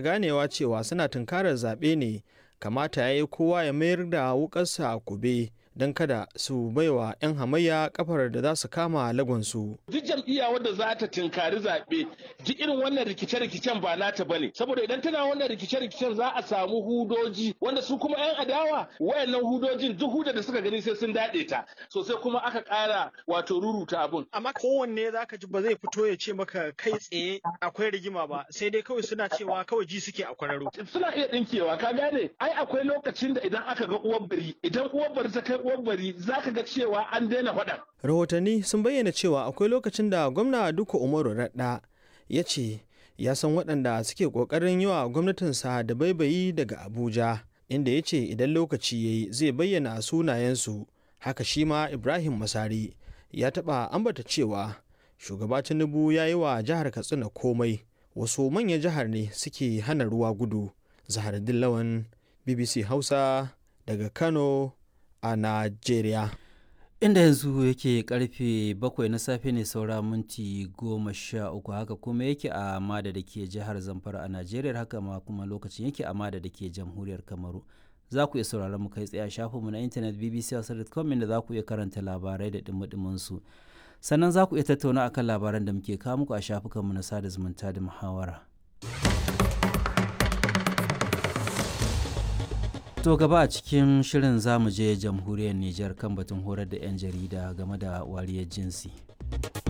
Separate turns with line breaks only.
ganewa cewa suna tunkarar zaɓe ne kamata ya yi kowa ya mayar da wukarsa a kube don kada su baiwa 'yan hamayya kafar da za su kama lagonsu.
Duk jam'iyya wadda za ta tinkari zaɓe duk irin wannan rikice-rikicen ba nata ba ne. Saboda idan tana wannan rikice-rikicen za a samu hudoji wanda su kuma 'yan adawa wayannan hudojin duk huda da suka gani sai sun daɗe ta. Sosai kuma aka ƙara wato ruruta abun.
Amma kowanne za ka ji ba zai fito ya ce maka kai tsaye akwai rigima ba sai dai kawai suna cewa kawai ji suke a kwararo.
Suna iya ɗinkewa ka gane ai akwai lokacin da idan aka ga uwar bari idan uwar bari ta kai uwar bari za ka ga cewa an daina faɗa.
Rahotanni sun bayyana cewa akwai lokacin da gwamna Duka Umaru Radda ya ce ya san waɗanda suke ƙoƙarin yi wa gwamnatinsa da baibayi daga Abuja inda ya ce idan lokaci ya yi zai bayyana sunayensu haka shi ma Ibrahim Masari ya taɓa ambata cewa shugaba Tinubu ya yi wa jihar Katsina komai wasu manyan jihar ne suke hana ruwa gudu. Zahar Dillawan BBC Hausa daga Kano a Najeriya.
Inda yanzu yake karfe bakwai na safe ne saura minti goma sha uku haka kuma yake a Mada da ke jihar Zamfara a Najeriya haka ma kuma lokacin yake a Mada da ke jamhuriyar Kamaru. Za ku iya sauraron mu kai tsaye a shafinmu na intanet bbc.com inda za ku iya karanta labarai da dumi su. Sannan za ku iya tattauna akan labaran da muke kawo muku a shafukanmu na sada zumunta da muhawara. To gaba a cikin shirin zamu je jamhuriyar Nijar kan batun horar da 'yan jarida game da wariyar jinsi.